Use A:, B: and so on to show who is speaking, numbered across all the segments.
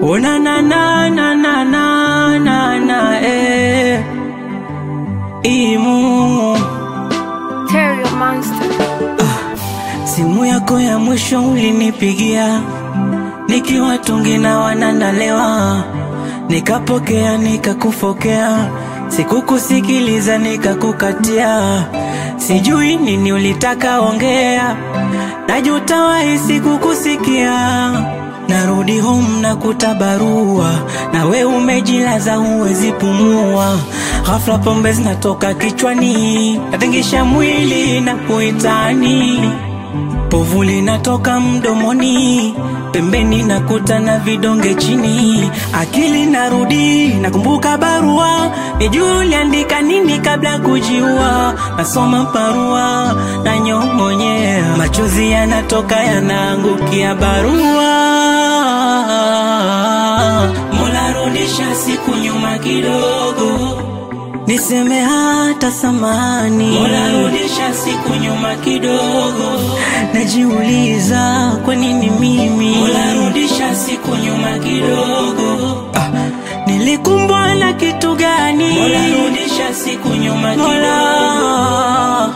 A: Oh na na na na na na na na eh. Imu
B: Terrio Monster.
A: simu yako ya mwisho ulinipigia nikiwa tungi na wananalewa, nikapokea nikakufokea, sikukusikiliza nikakukatia, sijui nini ulitaka ongea, najuta wahi sikukusikia. Narudi home na kutabarua, na we umejilaza huwezi pumua. Ghafla pombe zinatoka kichwani, natingisha mwili na kuitani Povu linatoka mdomoni, pembeni nakuta na vidonge chini. Akili narudi, nakumbuka barua, nijue uliandika nini kabla kujiua. Nasoma barua na nyong'onyea, machozi yanatoka yanaangukia barua. Mola, rudisha siku nyuma kidogo niseme hata samani. Mola, rudisha siku nyuma kidogo, najiuliza kwa nini mimi. Mola, rudisha siku nyuma kidogo, ah, nilikumbwa na kitu gani? Mola, rudisha siku nyuma kidogo. Mola,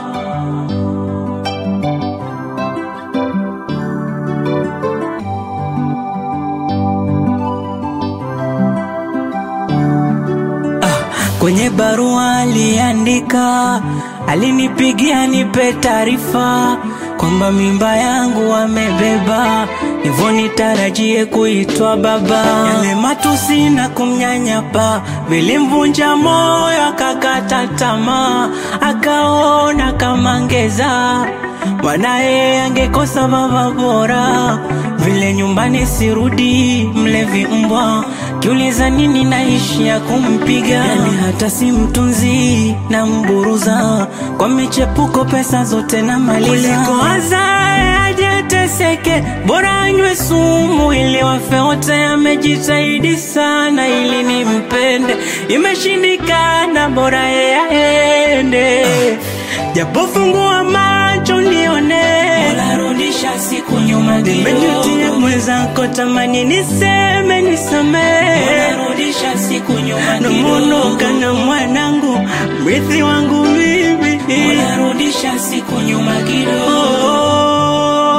A: Kwenye barua aliandika, alinipigia nipe taarifa kwamba mimba yangu amebeba, hivyo nitarajie kuitwa baba. Yale matusi na kumnyanyapa vilimvunja moyo, akakata tamaa, akaona kama ngeza mwanaye angekosa baba bora, vile nyumbani sirudi, mlevi mbwa kiuliza nini naishia kumpiga, yani hata si mtunzi na mburuza kwa michepuko, pesa zote na maliza, kuliko azae ajeteseke, bora anywe sumu ili wafe wote. Amejitahidi sana ili nimpende, imeshindikana, bora yeye aende, japo fungua macho nione, Mola rudisha siku nyuma kidogo, nimejutia mwenzako, tamani niseme nisamee, Mola rudisha siku nyuma kidogo, namuonoka na mwanangu, mrithi wangu mimi, Mola rudisha siku nyuma kidogo,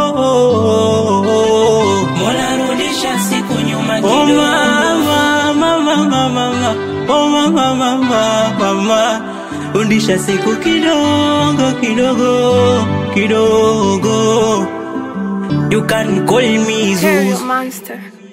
A: Mola rudisha siku nyuma kidogo, oh mama, mama, mama, mama, oh mama, mama, mama, rudisha siku kidogo kidogo kidogo, you can call me Zeus.
B: Terrio Monster.